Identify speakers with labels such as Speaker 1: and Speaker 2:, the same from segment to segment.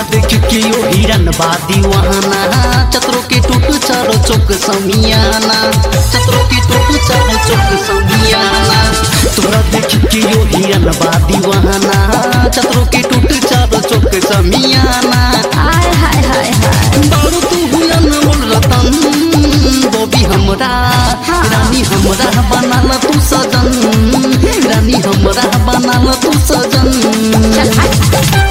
Speaker 1: देख के यो हिरन बादी वहाना चतरो के टूट चारो चौक समियाना चतरो के टूट चारो चौक समियाना तोरा देख के यो हिरन बादी वहाना चतरो के टूट चारो चौक समियाना
Speaker 2: आय हाय हाय हाय
Speaker 1: बारू तू हुलन मोल रतन बोबी हमरा रानी हमरा बनाल तू सजन रानी हमरा बनाल तू सजन
Speaker 2: चल हट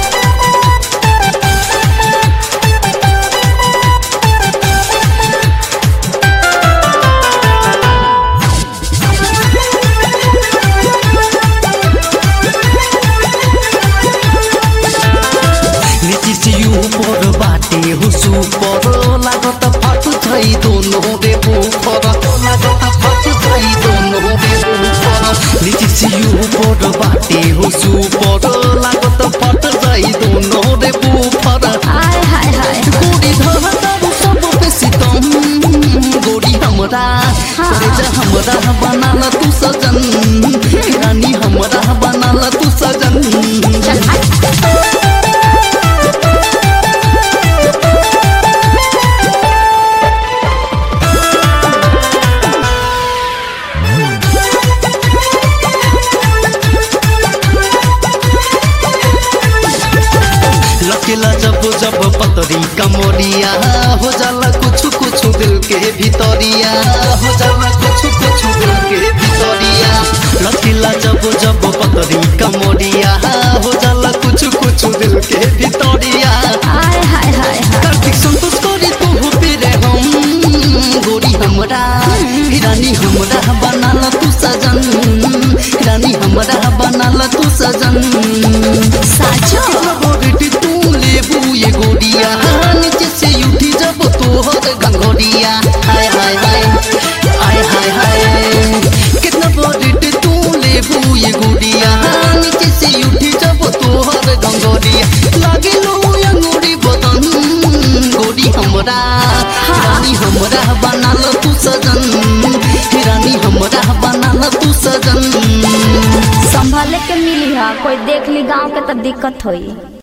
Speaker 1: नीति से ऊपर बाटे हो सुपर लागत फाटु छै दोनों रे बुफर लागत फाटु छै दोनों रे बुफर नीति से ऊपर बाटे हो सुपर लागत फाटु छै दोनों रे बुफर
Speaker 2: आय हाय हाय
Speaker 1: गोरी धरतारू सब पे सितम गोरी हमरा करे जा हमरा बनाल तू सजन रानी हमरा बनाल तू सजन
Speaker 2: चल हट
Speaker 1: लकेला जब जब पतरी कमरिया हो जाला कुछ कुछ दिल के भीतरिया हो जाला कुछ कुछ दिल के भीतरिया लकेला जब जब पतरी कमरिया हो जाला कुछ कुछ दिल के भीतरिया
Speaker 2: आय हाय हाय हाय
Speaker 1: कार्तिक संतोष करी तू हो पेरे हम गोरी हमरा रानी हमरा बनाल तू सजन रानी हमरा बनाल तू सजन
Speaker 2: साचो
Speaker 1: गोरी तू लेबू ये गोरिया नीचे से उठी जब तोहर गंगोरिया हाय हाय हाय हाय हाय हाय कितना बड़ी तू लेबू ये गोरिया नीचे से उठी जब तोहर गंगोरिया लागे लो अंगूरी बदन गोरी हमरा रानी हमरा बनाल तू सजन रानी हमरा बनाल तू सजन
Speaker 2: संभाले के मिली हा कोई देख ली गांव के तो दिक्कत होई